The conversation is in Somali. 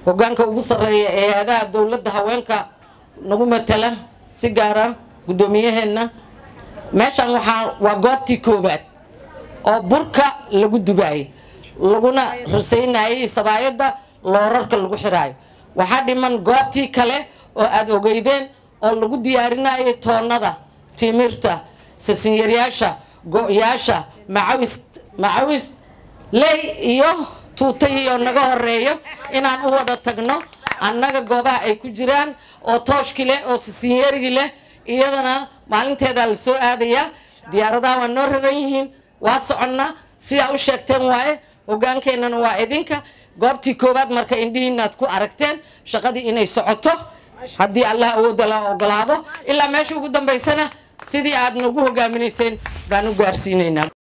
hogaanka ugu sarreeya ee hay-adaha dowladda haweenka nagu matala si gaara guddoomiyaheenna meeshan waxaa waa goobtii koowaad oo burka lagu dubaayay laguna rasaynayay sabaayadda loorarka lagu xiraayo waxaa dhiman goobtii kale oo aada ogeydeen oo lagu diyaarinayay toonnada timirta sasinyaryyaasha go-yaasha macawis macawis ley iyo tuutay oo naga horeeyo inaan u wada tagno annaga goobaha ay ku jiraan oo tooshki leh oo sisinyarigi leh iyadana maalinteedaa la soo aadayaa diyaaradaha waa noo ragan yihiin waa soconnaa sidaa u sheegteen waaye hogaankeenana waa idinka goobtii koowaad marka indhihiinaad ku aragteen shaqadii inay socoto haddii allah awoodda la ogolaado ilaa meesha ugu dambaysana sidii aad nagu hogaaminayseen baan u gaarsiinaynaa